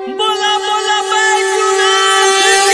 बोला बोला Baijnath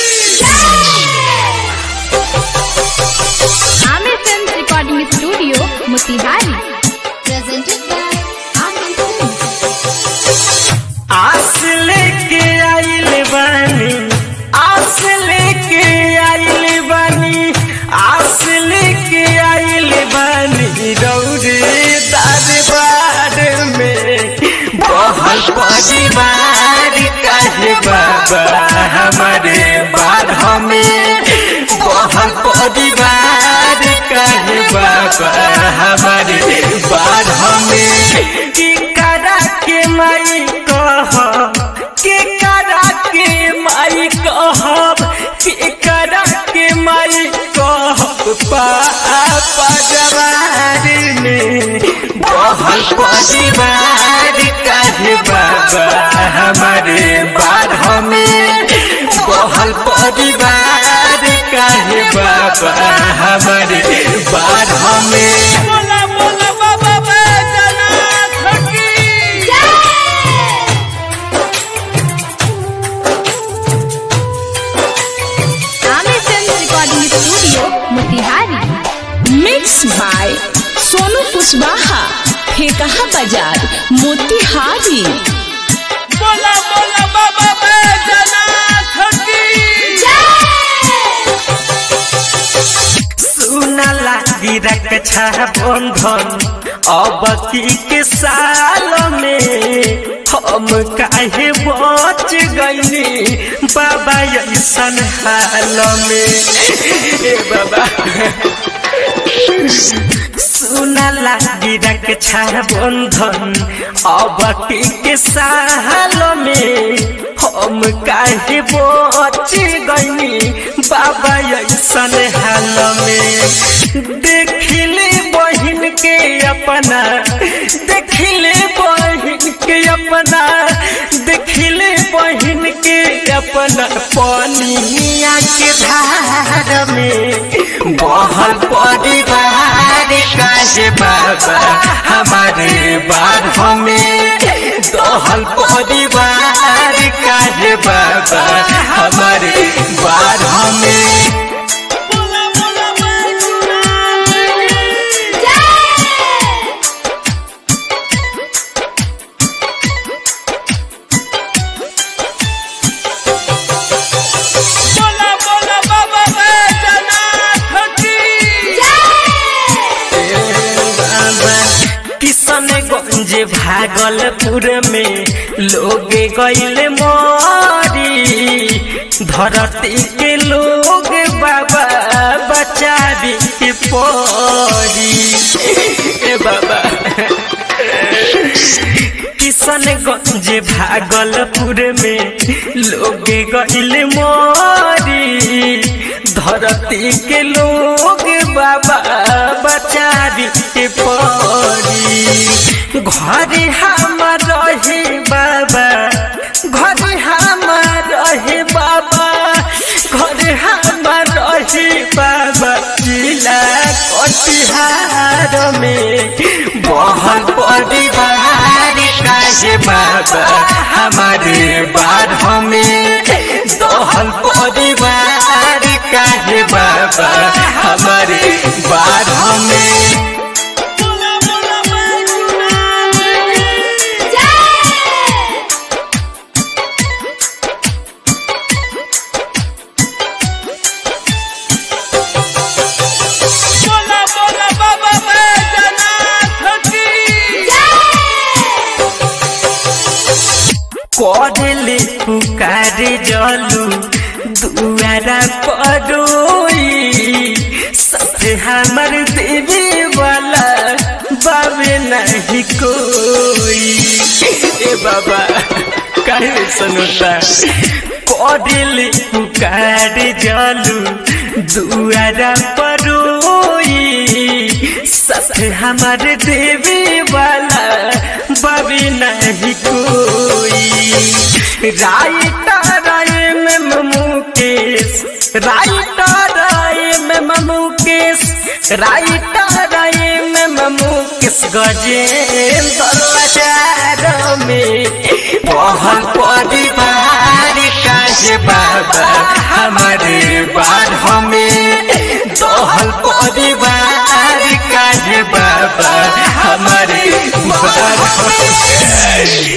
Aamir film recording studio Motihari presented by Amin Films. आस लेके आइल बानी आस लेके आइल बानी आस लेके आइल बानी रौरे दरबार में बहल परिवार काहे बाबा हमारे बारह में बहल परिवार काहे बाबा हमारे बारह में की करा के माई कह के करा के माई कहब के करा के माई कहब पापा जवार में बहल परिवार काहे बाबा हमारे बारह में बहल परिवार काहे बाबा हमारे बारह में बोला बोला बाबा बैजनाथ की Aamir film recording studio Motihari mix by Sonu Kushwaha Phekaha बाजार मोतिहारी बोला बोला बाबा बैजनाथ की सुना लागी रक्षा बंधन अब की के साल में हम काहे बच गईनी बाबा ऐसन हाल में ए बाबा सुना लागी रक्षा बंधन अब की के साल में हम काहे बच गईनी बाबा ऐसन हाल में देखले बहिन के अपना देखले बहिन के अपना देखले बहिन के अपना पनिया के धार में बहल परिवार काहे बाबा हमारे बारह में दहल परिवार काहे बाबा हमारे बारह में बोला बोला बोला बोला बाबा बैजनाथ की किशनगंज भागलपुर में लोग गैल मोरी धरती के लोग बाबा बचावी के परी ए बाबा किशनगंज भागलपुर में लोग गैल मोरी धरती के लोग बाबा बचावी के परी घर हमार रहे बाबा घर हमार रहे बाबा घर हमार रहे बाबा जिला कटिहार में बहल परिवार काहे बाबा हमारे बारह में दहल परिवार काहे बाबा हमारे बारह में बोला बोला बाबा बैजनाथ की पढ़ले पुकारे जलू दुआरा परोई सबसे हमर देवी वाला बाबे नहीं कोई ए बाबा काहे सुनता पढ़ले पुकारे जलू दुआरा परोई सबसे हमर देवी वाला बाबी नहीं कोई राइटर राय में मुकेश राइटर राय में मुकेश राइटर राय में मुकेश गजेंद्र बाजार में बहल पड़ी बार